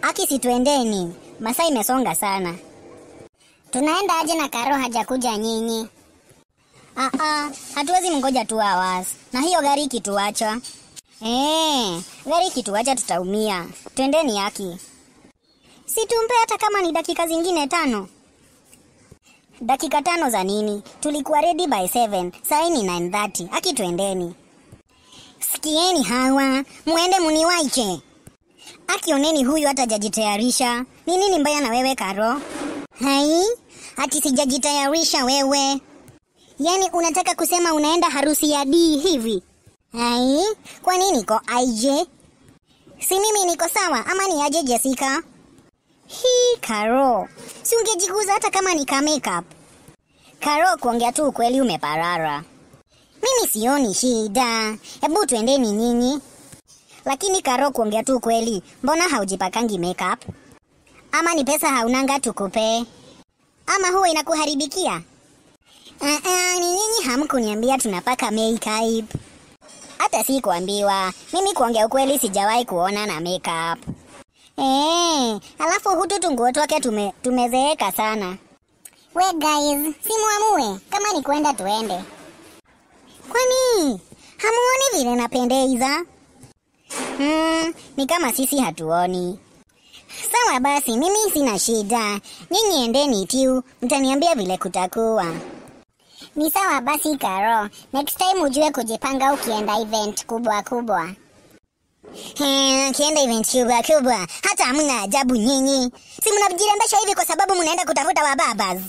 Aki, situendeni, masaa imesonga sana. Tunaenda aje na Karo hajakuja nyinyi? Ah, ah, hatuwezi mngoja tu hours. Na hiyo gari ikituacha. Eh, gari ikituacha tutaumia. Twendeni Aki. Si tumpe hata kama ni dakika zingine tano. Dakika tano za nini? Tulikuwa ready by 7. Saa ni 9:30. Aki, twendeni. Sikieni hawa, muende muniwaiche. Aki, oneni huyu hata hajajitayarisha. Ni nini mbaya na wewe Karo? Hai, ati sijajitayarisha wewe. Yaani unataka kusema unaenda harusi ya D hivi? Hai, kwa nini niko aje? Si mimi niko sawa ama ni aje Jessica? Hii Karo, si ungejiguza hata kama ni ka makeup. Karo, kuongea tu ukweli umeparara. Mimi sioni shida, hebu twendeni nyinyi. Lakini Karo, kuongea tu ukweli, mbona haujipakangi makeup? Ama ni pesa haunanga tukupe? Ama huwa inakuharibikia? Uh, uh, ni nyinyi hamkuniambia tunapaka makeup. Hata si kuambiwa. Mimi kuongea ukweli sijawahi kuona na makeup. Eh, alafu hutu tunguo twake tume, tumezeeka sana. We guys, simuamue kama ni kwenda tuende. Kwani hamuoni vile napendeza? Hmm, ni kama sisi hatuoni. Sawa basi, mimi sina shida. Nyinyi endeni tu, mtaniambia vile kutakuwa. Ni sawa basi Karo, next time ujue kujipanga ukienda event kubwa kubwa. Hmm, kienda event kubwa kubwa, hata hamna ajabu nyinyi. Si mnajirembesha hivi kwa sababu mnaenda kutafuta wababas.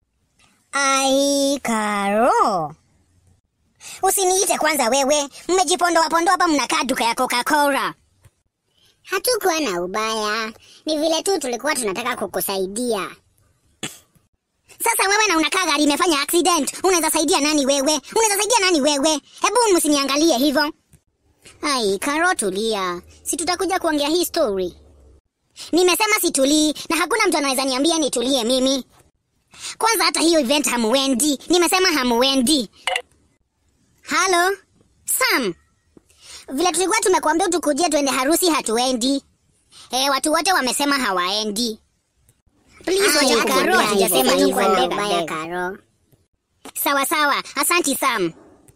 Ai, Karo. Usiniite kwanza wewe, mmejipondoa pondoa hapa mnakaa duka ya Coca-Cola. Hatukuwa na ubaya, ni vile tu tulikuwa tunataka kukusaidia. Sasa wewe na unakaa gari imefanya accident, unaweza saidia nani wewe? Unaweza saidia nani wewe? Hebu msiniangalie hivyo. Ai, Karo tulia. Si tutakuja kuongea hii story. Nimesema situlii na hakuna mtu anaweza niambia nitulie mimi. Kwanza hata hiyo event hamuendi. Nimesema hamuendi. Halo? Sam. Vile tulikuwa tumekuambia tukujie tuende harusi hatuendi. Eh, watu wote wamesema hawaendi. Please Aya, wacha Karo Karo, hajasema hatukuwa na hivyo. ubaya Karo. Sawa sawa, asanti Sam.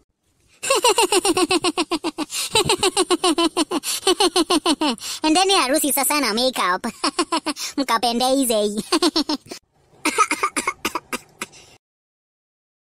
Endeni harusi sasa na makeup mkapendeze.